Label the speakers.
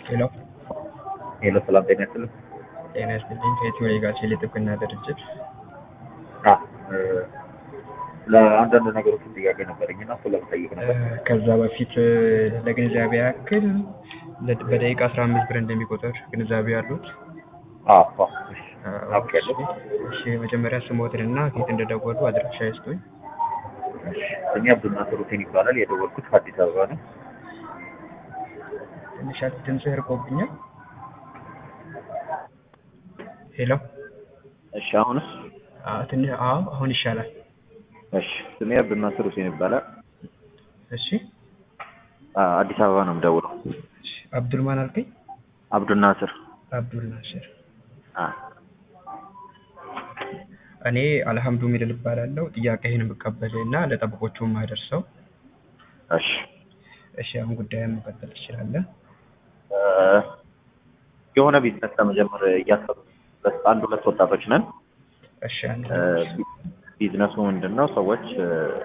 Speaker 1: ሄሎ
Speaker 2: ሄሎ ሰላም ጤና ይስጥልኝ።
Speaker 1: ጤና ይስጥልኝ። ከኢትዮ ሌጋሲ የጥብቅና ድርጅት
Speaker 2: አ እ ለአንዳንድ ነገሮች ጥያቄ ነበረኝ እና እሱን ለመጠየቅ ነበር።
Speaker 1: ከዛ በፊት ለግንዛቤ ያክል ለ- በደቂቃ አስራ አምስት ብር እንደሚቆጠር ግንዛቤ ያሉት
Speaker 2: አዎ አዎ፣ እሺ አውቄያለሁ።
Speaker 1: እሺ መጀመሪያ ስሞትንና ከየት እንደደወሉ አድራሻ ይስጡኝ።
Speaker 2: እሺ ስሜ አብዱልናስር ሁሴን ይባላል። የደወልኩት ከአዲስ አበባ ነው።
Speaker 1: ትንሽ ድምፅህ ርቆብኛል። ሄሎ
Speaker 2: እሺ አሁንስ?
Speaker 1: አዎ፣ ትንሽ አዎ፣ አሁን ይሻላል።
Speaker 2: እሺ ስሜ አብዱልናስር ሁሴን ይባላል።
Speaker 1: እሺ
Speaker 2: አ አዲስ አበባ ነው የምደውለው።
Speaker 1: እሺ፣ አብዱልማን አልከኝ?
Speaker 2: አብዱልናስር
Speaker 1: አብዱል ናስር።
Speaker 2: አ
Speaker 1: እኔ አልሐምዱ ሚድል እባላለሁ። ጥያቄህን የምቀበል እና ለጠበቆቹ የማደርሰው።
Speaker 2: እሺ
Speaker 1: እሺ አሁን ጉዳዩን መቀጠል ትችላለህ።
Speaker 2: እ የሆነ ቢዝነስ ለመጀመር እያሰብን አንድ ሁለት ወጣቶች ነን።
Speaker 1: እሺ አንድ
Speaker 2: እ ቢዝነሱ ምንድን ነው? ሰዎች እ